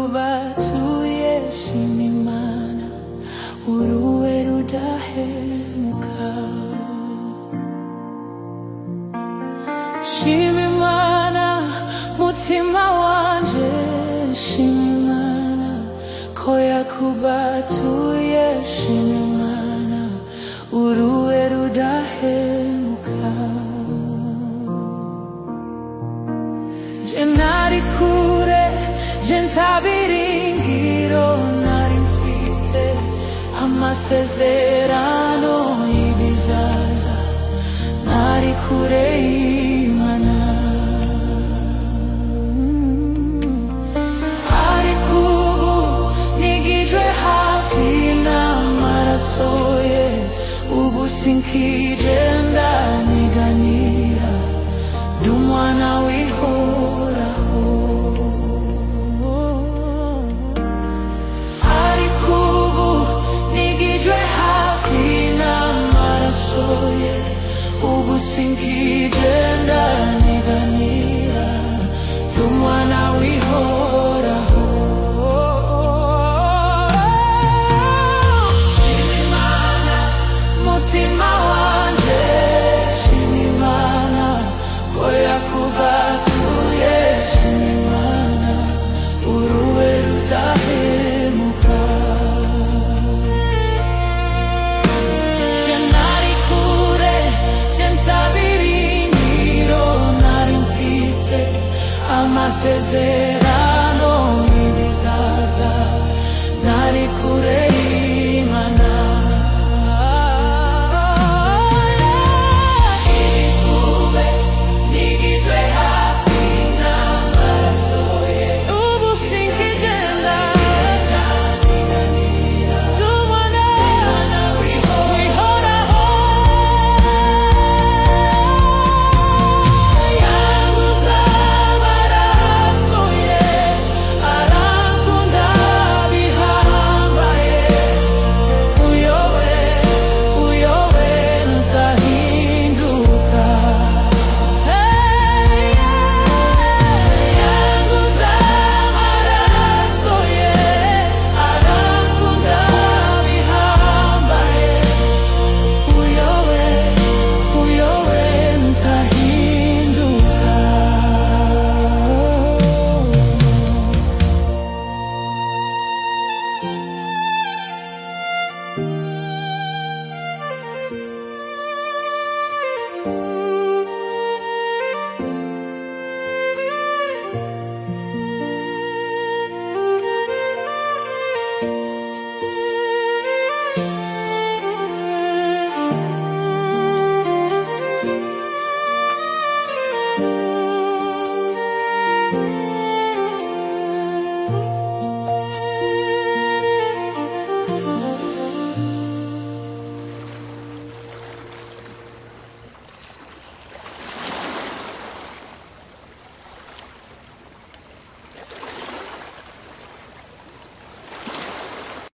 kubatuye shimimana uruwe rudahemuka shimimana mutima wanje shimimana ko yakubatuye shimimana uruwe rudahemuka Je nari kure, je ntabiringiro nari mfite amasezerano y'ibizaza nari kure y'Imana ariko ubu nigijwe hafi n'amaraso ye ubu sinkigenda niganira ndi umwana w'ihoraho ariko ubu nigijwe hafi n'amaraso ye ubu sinkigenda